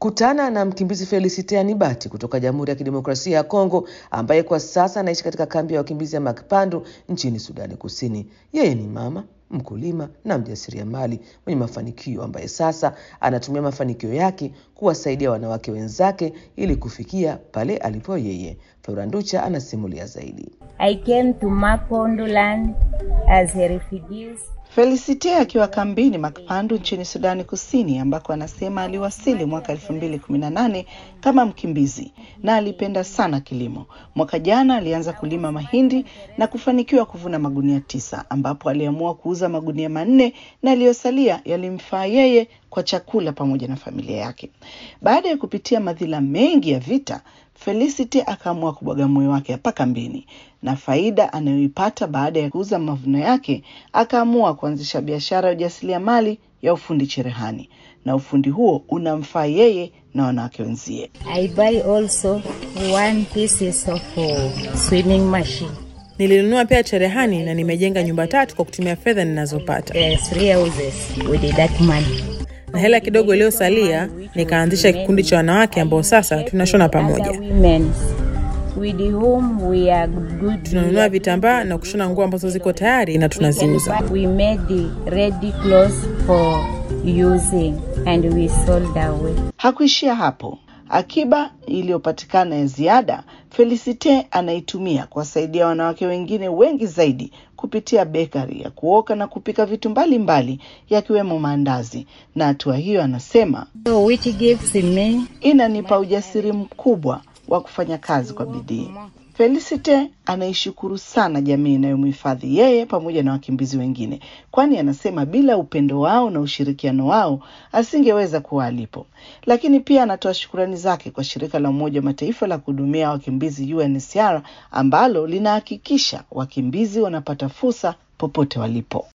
Kutana na mkimbizi Felicite Anibati kutoka Jamhuri ya Kidemokrasia ya Kongo ambaye kwa sasa anaishi katika kambi ya wakimbizi ya Makpandu nchini Sudani Kusini. Yeye ni mama mkulima na mjasiriamali mwenye mafanikio ambaye sasa anatumia mafanikio yake kuwasaidia wanawake wenzake ili kufikia pale alipo yeye. Flora Nducha anasimulia zaidi. I came to Mapondoland as a refugee. Felicite akiwa kambini Makpandu nchini Sudani Kusini ambako anasema aliwasili mwaka elfu mbili kumi na nane kama mkimbizi na alipenda sana kilimo. Mwaka jana alianza kulima mahindi na kufanikiwa kuvuna magunia tisa ambapo aliamua kuuza magunia manne na yaliyosalia yalimfaa yeye kwa chakula pamoja na familia yake. Baada ya kupitia madhila mengi ya vita, Felicity akaamua kubwaga moyo wake hapa kambini na faida anayoipata baada ya kuuza mavuno yake, akaamua kuanzisha biashara ya ujasiriamali ya ufundi cherehani, na ufundi huo unamfaa yeye na wanawake wenzie. I buy also one pieces of uh, swimming machine. Nilinunua pia cherehani na nimejenga nyumba tatu kwa kutumia fedha ninazopata, Uh, three houses with that money. na hela kidogo iliyosalia nikaanzisha kikundi cha wanawake ambao sasa tunashona pamoja. Other women with whom we are good. Tunanunua vitambaa na kushona nguo ambazo ziko tayari na tunaziuza. We made the ready clothes for using and we sold away. Hakuishia hapo. Akiba iliyopatikana ya ziada, Felicite anaitumia kuwasaidia wanawake wengine wengi zaidi kupitia bekari ya kuoka na kupika vitu mbalimbali yakiwemo maandazi. Na hatua hiyo, anasema So which gives me inanipa ujasiri mkubwa wa kufanya kazi kwa bidii. Felicite anaishukuru sana jamii inayomhifadhi yeye pamoja na wakimbizi wengine, kwani anasema bila upendo wao na ushirikiano wao asingeweza kuwa alipo. Lakini pia anatoa shukurani zake kwa shirika la Umoja wa Mataifa la kuhudumia wakimbizi UNHCR ambalo linahakikisha wakimbizi wanapata fursa popote walipo.